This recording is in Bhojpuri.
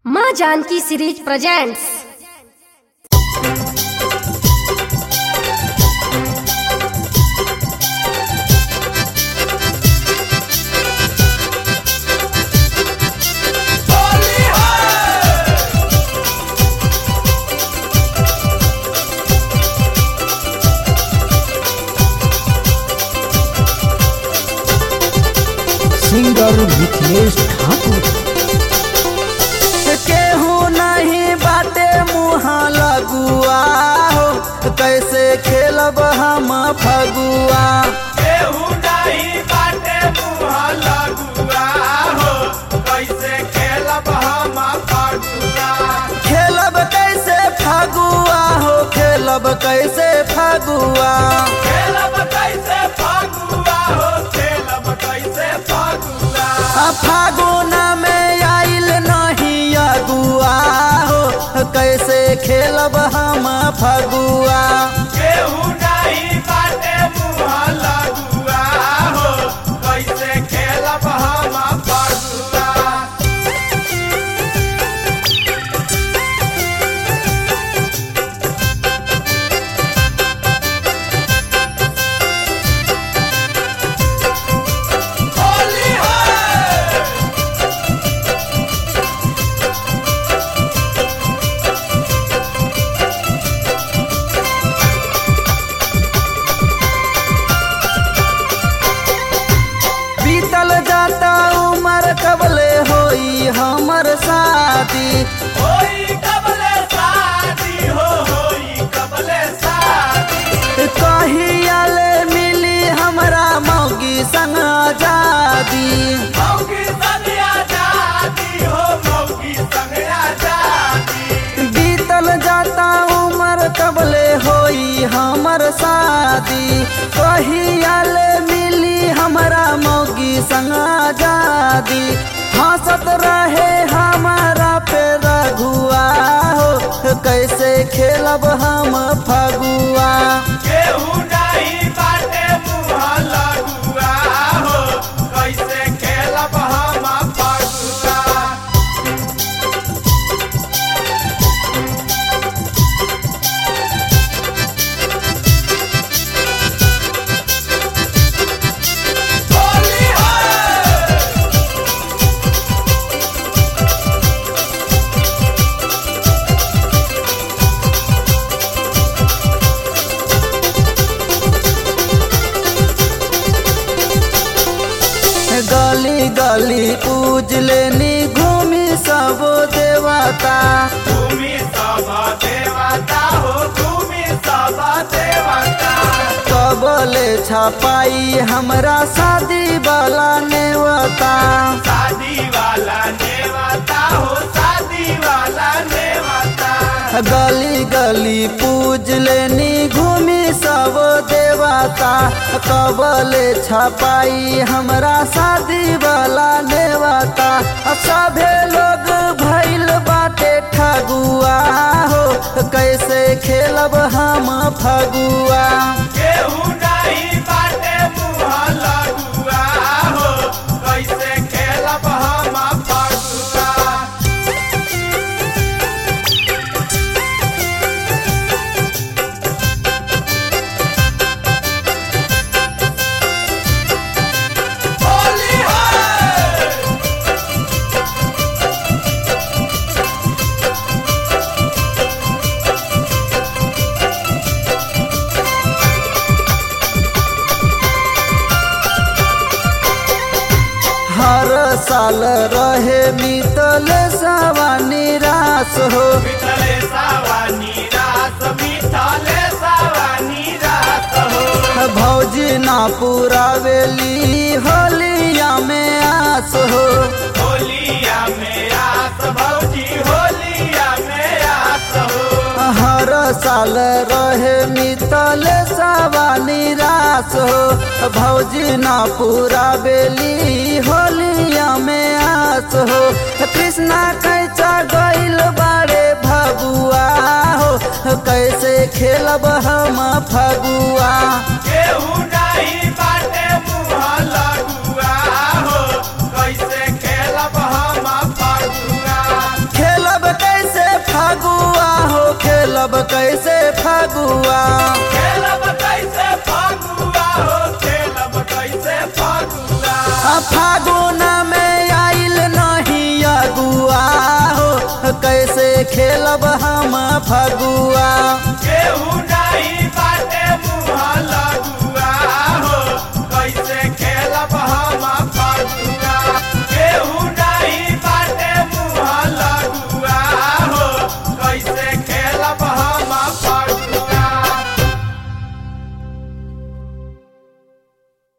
माँ Janaki series presents singer Mithilesh Thakur केहू नहीं बाटे मुहा लगुआ हो कैसे खेलब हम फगुआ केहू नहीं बाटे मुहा लगुआ हो कैसे खेलब हम फगुआ खेलब कैसे फगुआ हो खेलब कैसे फगुआ खेलब कैसे फगुआ हो खेलब कैसे फगुआ आ फागुन में आइल नहीं अगुआ हो कैसे खेलब हम फगुआ केहू नहीं बाटे मुहा लगुआ हो कैसे खेलब हम फगुआ होली है बीतल जाता उम्र कबले होई हमर शादी होई कबले शादी हो होई कबले शादी कहियाले मिली हमरा मौगी संग आजादी मौगी संग आजादी हो मौगी संग आजादी बीतल जाता उम्र कबले होई हमर शादी कहियाले मिली हमरा मौगी संग आजादी हंसत रहे हमारा पे रघुआ हो कैसे खेलब हम फगुआ केहू नहीं बाटे मुहा लगुआ हो कैसे खेलब हम फगुआ होली है गली गली पूज लेनी घूमी सब देवता भूमि सभा देवता हो भूमि सभा देवता कबले छपाई हमरा शादी वाला नेवता शादी वाला नेवता हो शादी वाला नेवता गली गली पूज लेनी घूमी सब देवता कबले छपाई हमरा शादी वाला नेवता सभे लोग भैल बाटे ठगुआ हो कैसे खेलब हम फगुआ केहू नहीं बाटे मुहा लगुआ हो कैसे खेलब हम फगुआ होली है हर साल रहे मितल सवानी रास हो मिथले सावानी रास मिथले सावानी रास हो भौजी ना पुरावेली होलिया में आस हो होलिया में आस भौजी होलिया में आस हो हर साल रहे मितल सवानी रास हो भौजी ना पुरावेली होलिया में आस हो कृष्णा कैचा गइल बारे भगुआ हो कैसे खेलब हम फगुआ केहू नहीं बाटे मुहा लगुआ हो कैसे खेलब हम फगुआ फगुआ हो खेलब कैसे फगुआ खेलब कैसे फगुआ हो खेलब कैसे फगुआ आ फागुन में आइल नहीं अगुआ हो कैसे खेलब हम फगुआ